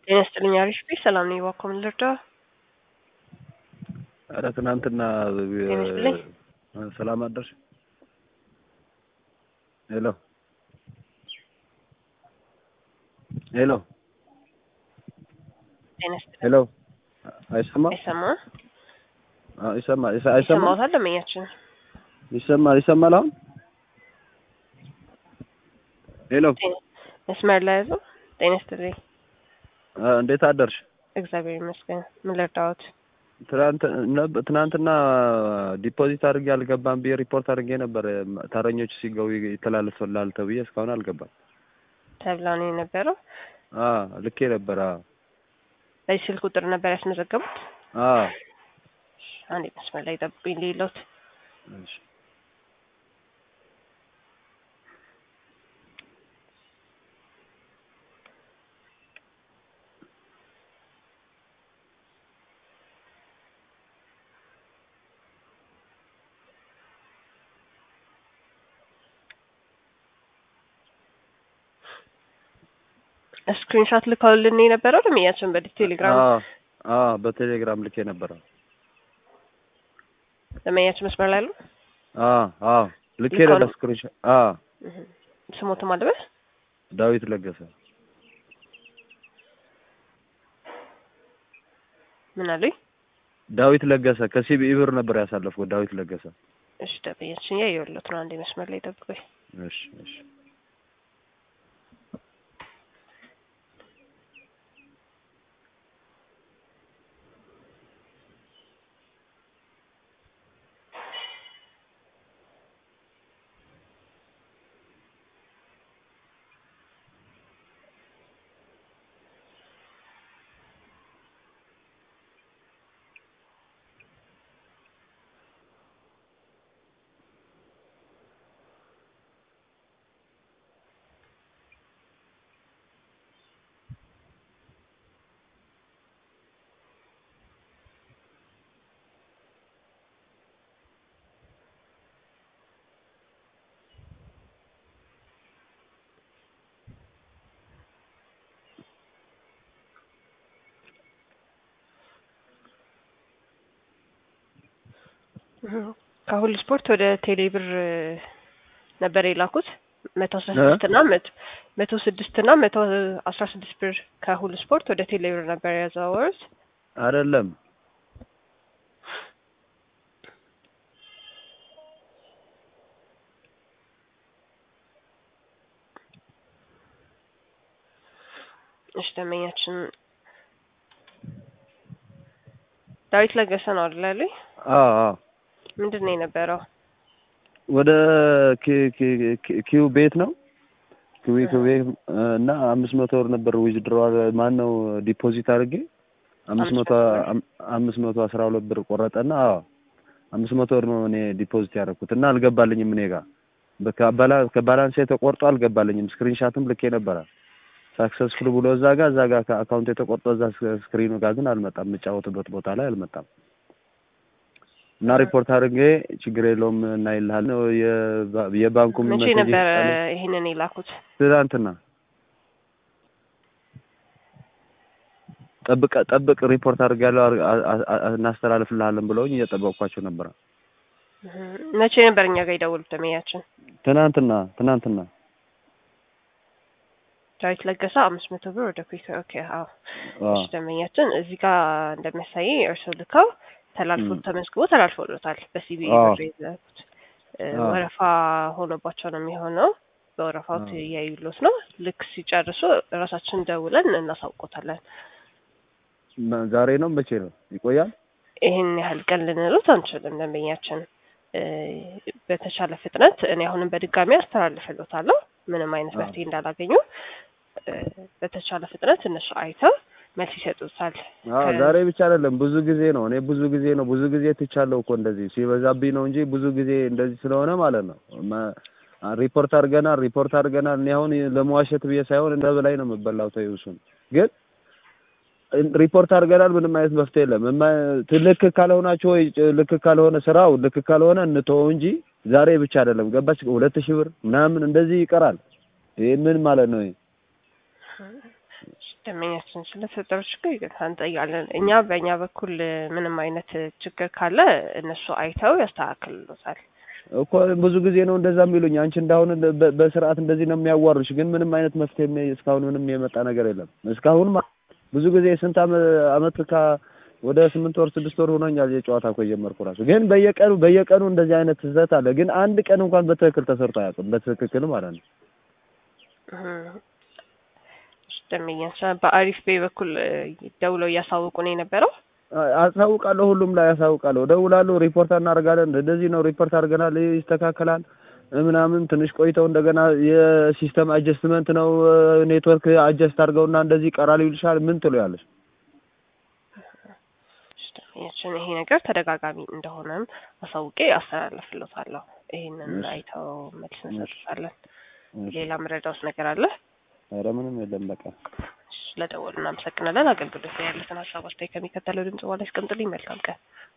ጤና ይስጥልኝ አሪፍ ቤት ሰላም ነኝ። እባክዎ ምን ልርዳው? ኧረ ትናንትና ጤና ይስጥልኝ። ሰላም አደርሽ? ሄሎ ሄሎ ጤና ይስጥልኝ። ሄሎ አይሰማም? አይሰማም? አዎ ይሰማል። ይሰ- አይሰማም? ይሰማዎታል? ደንበኛችን ይሰማል ይሰማል አሁን ሄሎ ጤና- መስመር ላይ ያዘው። ጤና ይስጥልኝ። አ፣ እንዴት አደርሽ? እግዚአብሔር ይመስገን። ምን ልርዳዎት? ትናንት ነብ- ትናንትና ዲፖዚት አድርጌ አልገባም ብዬ ሪፖርት አድርጌ ነበር። ተረኞች ሲገቡ ይተላለፍላል ተብዬ እስካሁን አልገባም። ተብላ ነው የነበረው። አ ልኬ ነበር። አ በዚህ ስልክ ቁጥር ነበር ያስመዘገቡት። አ አንዴ መስመር ላይ ጠብቁኝ ሌሎት እሺ ስክሪንሾት ልከውልን የነበረው ደንበኛችን በቴሌግራም አ አ በቴሌግራም ልኬ ነበር። ደንበኛችን መስመር ላይ አሉ። አ አ ልኬ ልከው ነበር ነው? ስክሪንሾት። አ እህ፣ ስሞትም አለበት ዳዊት ለገሰ ምን አሉኝ? ዳዊት ለገሰ ከሲቢኢ ብር ነበር ያሳለፍኩት። ዳዊት ለገሰ። እሺ ደንበኛችን ያየሁለት ነው። አንዴ መስመር ላይ ጠብቁኝ። እሺ እሺ እህ፣ ከሁሉ ስፖርት ወደ ቴሌ ብር ነበር የላኩት መቶ አስራ እ? ስድስት እና መቶ መቶ ስድስት እና መቶ አስራ ስድስት ብር ከሁሉ ስፖርት ወደ ቴሌ ብር ነበር ያዘዋወሩት። አይደለም እሺ ደንበኛችን ዳዊት ለገሰ ነው አይደል ያሉኝ? አ አ ምንድን ነው የነበረው? ወደ ኪ- ኪ- ኪ- ኪው ቤት ነው ኪው ኪው ቤት እ፣ እና አምስት መቶ ብር ነበር ዊዝድሮዋል ማን ነው ዲፖዚት አድርጌ አምስት መቶ አም- አምስት መቶ አስራ ሁለት ብር ቆረጠና አዎ አምስት መቶ ብር ነው እኔ ዲፖዚት ያደረኩት እና አልገባልኝም እኔ ጋር በካባላ ከባላንስ የተቆርጦ አልገባልኝም ስክሪንሻትም ልኬ ነበረ ሳክሰስፉል ብሎ እዛ ጋር እዛ ጋር ከአካውንት የተቆርጦ እዛ ስክ- ስክሪኑ ጋር ግን አልመጣም የምጫወትበት ቦታ ላይ አልመጣም እና ሪፖርት አድርጌ ችግር የለውም እና ይልሃል የባ- የባንኩም መቼ ሜሴጅ ነበረ ይሰጣል። ይሄንን የላኩት? ትናንትና ጠብቀ ጠብቅ ሪፖርት አድርጋለሁ አር- አ- አ- አ- እናስተላልፍልሃለን ብለውኝ እየጠበቅኳቸው ነበረ። እህ፣ መቼ ነበር እኛ ጋር የደወሉት ደንበኛችን? ትናንትና ትናንትና ዳዊት ለገሰ አምስት መቶ ብር ወደ ኩዊክ ኦኬ አዎ አዎ እሺ ደንበኛችን እዚህ ጋር እንደሚያሳይ እርስዎ ልከው ተላልፎ ም። ተመዝግቦ ተላልፎሎታል በሲቢኢ አዎ። ብር የዘጉት እ፣ አዎ። ወረፋ ሆኖባቸው ነው የሚሆነው በወረፋው አዎ። እያዩሎት ነው ልክ ሲጨርሱ ራሳችን ደውለን እናሳውቆታለን መ- ዛሬ ነው መቼ ነው ይቆያል? ይህን ያህል ቀን ልንሉት አንችልም ደንበኛችን እ፣ በተቻለ ፍጥነት እኔ አሁንም በድጋሚ አስተላልፍሎታለሁ ምንም አይነት አዎ። መፍትሄ እንዳላገኙ እ፣ በተቻለ ፍጥነት እነሱ አይተው መልስ ይሰጡታል አዎ ከ- ዛሬ ብቻ አይደለም ብዙ ጊዜ ነው። እኔ ብዙ ጊዜ ነው ብዙ ጊዜ ትቻለሁ እኮ እንደዚህ ሲበዛብኝ ነው እንጂ ብዙ ጊዜ እንደዚህ ስለሆነ ማለት ነው። መ- ሪፖርት አድርገናል ሪፖርት አድርገናል። እኔ አሁን ለመዋሸት ብዬ ሳይሆን እንደ በላይ ነው የምበላው። ተይው እሱን ግን ሪፖርት አድርገናል። ምንም አይነት መፍትሄ የለም። እማ- ልክ ካልሆናችሁ ወይ ልክ ካልሆነ ስራው ልክ ካልሆነ እንተወው እንጂ ዛሬ ብቻ አይደለም ገባች ሁለት ሺህ ብር ምናምን እንደዚህ ይቀራል። ይሄ ምን ማለት ነው? ይሄ ደንበኛችን ስለተፈጠረው ችግር ይቅርታ እንጠይቃለን። እኛ በእኛ በኩል ምንም አይነት ችግር ካለ እነሱ አይተው ያስተካክልሎታል። እኮ ብዙ ጊዜ ነው እንደዛ የሚሉኝ። አንቺ እንዳሁን በ- በስርዓት እንደዚህ ነው የሚያዋሩሽ፣ ግን ምንም አይነት መፍትሄ የሚ- እስካሁን ምንም የመጣ ነገር የለም። እስካሁን ማ- ብዙ ጊዜ ስንት አመ- አመት ካ ወደ ስምንት ወር ስድስት ወር ሆኖኛል የጨዋታ እኮ የጀመርኩ ራሱ። ግን በየቀኑ በየቀኑ እንደዚህ አይነት ስህተት አለ። ግን አንድ ቀን እንኳን በትክክል ተሰርቶ አያውቅም። በትክክል ማለት ነው። እህ። ደንበኛችን በአሪፍ ቤ በኩል እ፣ ደውለው እያሳወቁ ነው የነበረው። አ- አሳውቃለሁ፣ ሁሉም ላይ አሳውቃለሁ። እደውላለሁ፣ ሪፖርት እናደርጋለን። እንደዚህ ነው ሪፖርት አድርገናል፣ ይህ ይስተካከላል ምናምን። ትንሽ ቆይተው እንደገና የሲስተም አጀስትመንት ነው ኔትወርክ አጀስት አድርገውና እንደዚህ ይቀራል ይልሻል። ምን ትሎ ያለሽ ደንበኛችን ይሄ ነገር ተደጋጋሚ እንደሆነም አሳውቄ አስተላልፍሎታለሁ። ይሄንን እሺ። አይተው መልስ እንሰጥታለን። እሺ። ሌላ መረዳውስ ነገር አለ? ኧረ ምንም የለም በቃ ስለደወሉ እናመሰግናለን። አገልግሎት ላይ ያሉትን ሀሳብ አስተያየት ከሚከተለው ድምጽ በኋላ ያስቀምጡልኝ። መልካም ቀን።